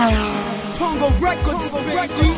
Tongo Records, Records.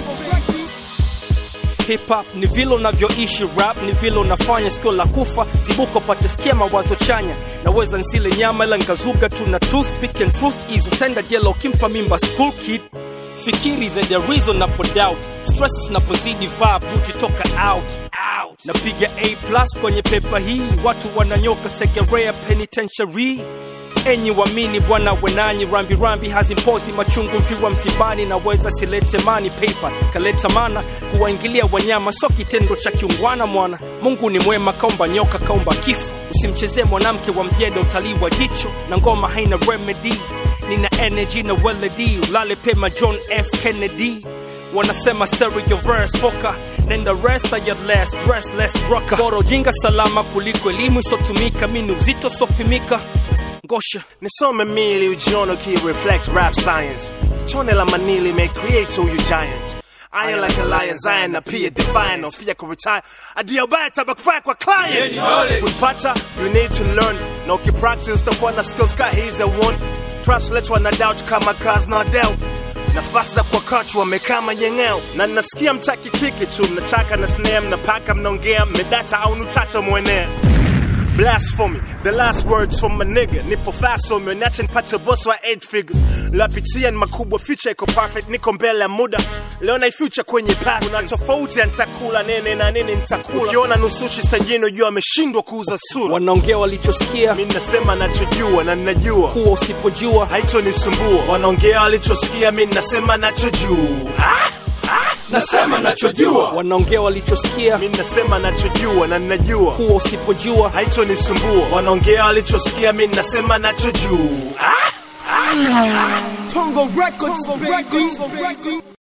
Hip hop ni vile unavyoishi, rap ni vile unafanya, sikio la kufa zibuka, pate sikia mawazo chanya. Naweza nsile nyama ila nkazuga tu na toothpick and truth is utenda jela ukimpa mimba school kid. Fikiri zaidi ya reasonable doubt, stress zinapozidi vibe buti toka out out. Napiga A plus kwenye pepa hii, watu wananyoka Segerea penitentiary enyi wamini bwana wenanyi rambirambi hazimpozi machungu mviwa msibani naweza silete mani paper kaleta mana kuwaingilia wanyama so kitendo cha kiungwana mwana mungu ni mwema kaumba nyoka kaumba kifo usimchezee mwanamke wa mjeda utalii wa jicho na ngoma haina remedy nina energy na weledi ulale pema john f kennedy wanasema stereo verse foka nenda rest at your last restless rocker bora ujinga salama kuliko elimu isotumika mini uzito sopimika ngosha nisome mili ujione ukireflect rap science tone la manili may create who you giant Iron like a lion, Zion na pia defiant Ofia kuretire, adia baya tabakufaya kwa client Kuipata, you need to learn Na ukipractice utakuwa na skills ka he's a one Translate wana doubt kama cars na doubt nafasi za kwa kachu wamekaa manyengeo na nasikia mtaki kiki tu mnataka na snare mnapaka mnaongea mmedata au nutata mwenea blasphemy the last words from a nigga nipo fast so meniache nipate boss wa 8 figures lapitia ni makubwa future iko perfect niko mbele ya muda leo na future kwenye past kuna tofauti ya nitakula nene na nini nitakula ukiona nusuchi stajini ujua ameshindwa kuuza sura wanaongea walichosikia mi nasema nachojua na ninajua kuwa usipojua haitonisumbua wanaongea walichosikia mi nasema nachojua ah! Nasema nachojua. wanaongea walichosikia mi nasema nachojua na ninajua kuwa usipojua haitonisumbua wanaongea walichosikia mi nasema nachojua ah! Tongo Records, Records.